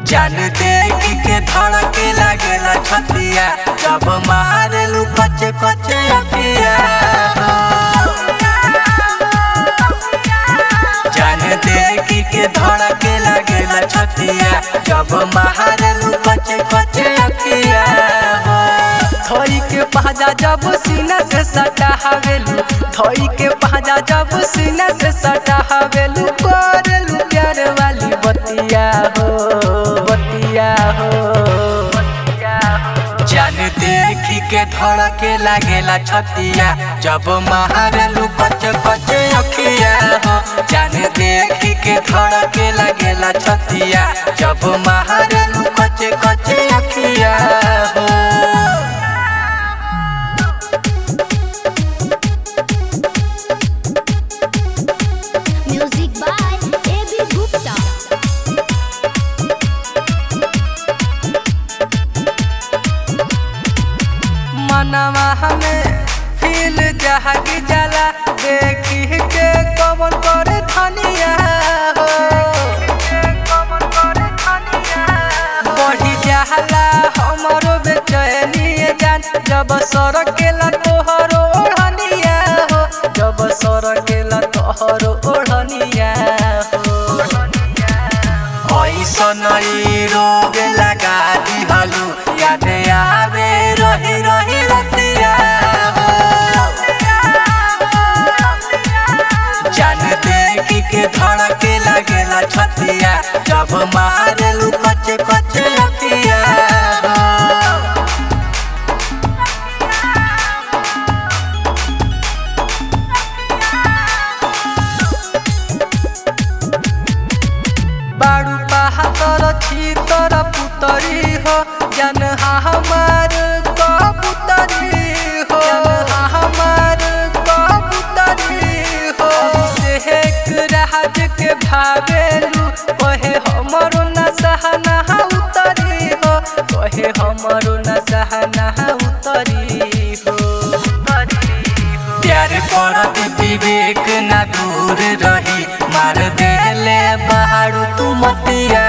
जान देख के धड़के लागेला छतिया जब मारेलू कचे कचे अखिया जान देख के धड़के लागेला छतिया जब मारेलू कचे कचे अखिया धोई के पहजा जब सीना से सटा हवेलू धोई के पहजा जब सीना से सटा हवेलू करेलू प्यार वाली बतिया हो बतिया हो जान देख के धड़के लागेला छतिया जब मारेलू कचे कचे अखिया हो जान देख के धड़के लागेला छतिया जब मारेलू कचे कचे अखिया हो Music by A.B. Gupta. मनवा हमें फील जहागी जाला देखी के कवन करे धनिया हो बढ़ी जाला हमरो बेचैनी जान जब सरकेला तोहरो ओढ़निया हो जब सरकेला तोहरो ओढ़निया हो ऐसन ई रोग लगा दिहलू याद आवे रही रही रतिया हो। जान देख के धड़के लागेला छतिया जब मारेलू कचे कचे अखिया हो। बाड़ू बहादुर छी तोर पुतरी हो जन हमार कबूतरी हो जन हमार कबूतरी हो शेख राज के भावेलू कहे हमरो न सहना उतरी हो कहे हमरो न सहना उतरी हो प्यार करत विवेक ना दूर रही मार देले बहारू तू मतिया